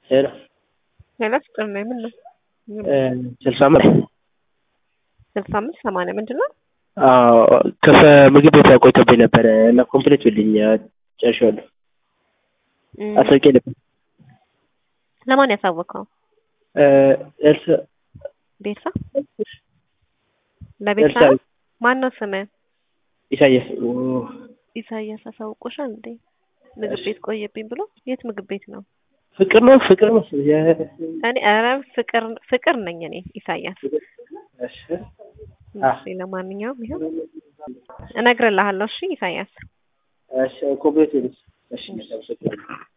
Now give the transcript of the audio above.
ሄሎ ሌላ ፍቅር ነው ምን ነው ስልሳ አምስት ስልሳ አምስት ሰማንያ ምንድን ነው? ከምግብ ቤት ቆይቶብኝ ነበረ እና ኮምፕሌት ብልኝ ጨርሼዋለሁ። አስታውቄ ነበር። ለማን ያሳወቀው? ኤልሳ ቤርሳ ለቤርሳ ኤልሳ ማን ነው ስምህ? ኢሳያስ ኢሳያስ አሳውቆሻል እንዴ? ምግብ ቤት ቆየብኝ ብሎ የት ምግብ ቤት ነው? ፍቅር ነው ፍቅር መሰለኝ። እኔ ኧረ ፍቅር ፍቅር ነኝ እኔ ኢሳያስ። እሺ እሺ ለማንኛውም ይኸው እነግርልሃለሁ። እሺ ኢሳያስ እሺ ኮምፕሌት ብልኝ እሺ